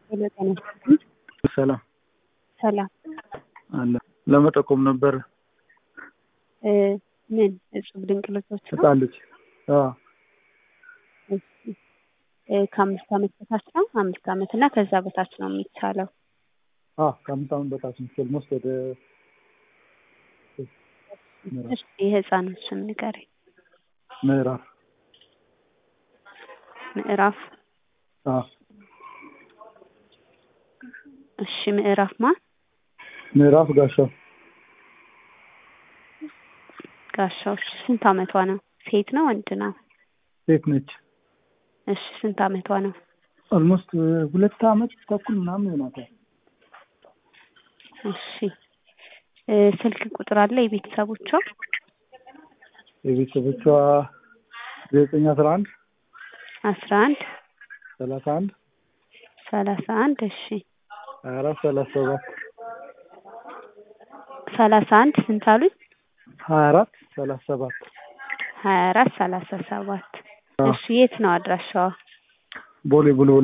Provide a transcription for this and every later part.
ሄሎ ጤና ይስጥልኝ። ሰላም ሰላም አለ ለመጠቆም ነበር። እ ምን እጹብ ድንቅ ልጆች ነው? ህጻን ልጅ አዎ እሺ እ ከአምስት ዓመት በታች ነው? አምስት ዓመት እና ከዛ በታች ነው የሚቻለው? አዎ ከአምስት ዓመት በታች ነው። ኦልሞስት ወደ እሺ የህፃኑን ስም ንገረኝ። ምዕራፍ ምዕራፍ አዎ እሺ ምዕራፍ ማን? ምዕራፍ ጋሻው ጋሻው እሺ ስንት ዓመቷ ነው? ሴት ነው ወንድ ነው? ሴት ነች። እሺ ስንት ዓመቷ ነው? ኦልሞስት ሁለት ዓመት ተኩል ምናምን ይሆናታል። እሺ እ ስልክ ቁጥር አለ የቤተሰቦቿ? የቤተሰቦቿ ዘጠኝ አስራ አንድ አስራ አንድ ሰላሳ አንድ ሰላሳ አንድ እሺ ሀያ አራት ሰላሳ ሰባት ሰላሳ አንድ ስንት አሉኝ? ሀያ አራት ሰላሳ ሰባት ሀያ አራት ሰላሳ ሰባት እሺ የት ነው አድራሻዋ? ቦሌ ቡልቡላ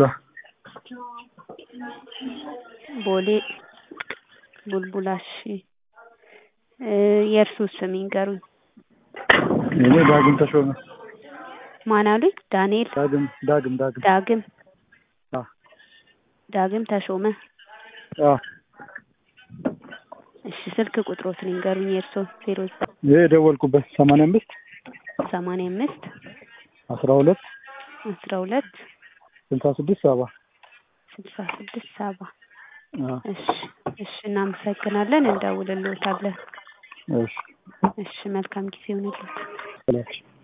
ቦሌ ቡልቡላ እሺ እ የእርሱ ስም ይንገሩኝ። እኔ ዳግም ተሾመ ማን አሉኝ? ዳንኤል ዳግም ዳግም ዳግም ዳግም አ ዳግም ተሾመ አ እሺ ስልክ ቁጥሮትን ይንገሩኝ የእርስዎን ዜሮ ዘጠኝ ይሄ የደወልኩበት ሰማንያ አምስት ሰማንያ አምስት አስራ ሁለት አስራ ሁለት ስልሳ ስድስት ሰባ ስልሳ ስድስት ሰባ አ እሺ እሺ እናመሰግናለን እንደውልልዎታለን እሺ እሺ መልካም ጊዜ ይሁንልዎት ሰላም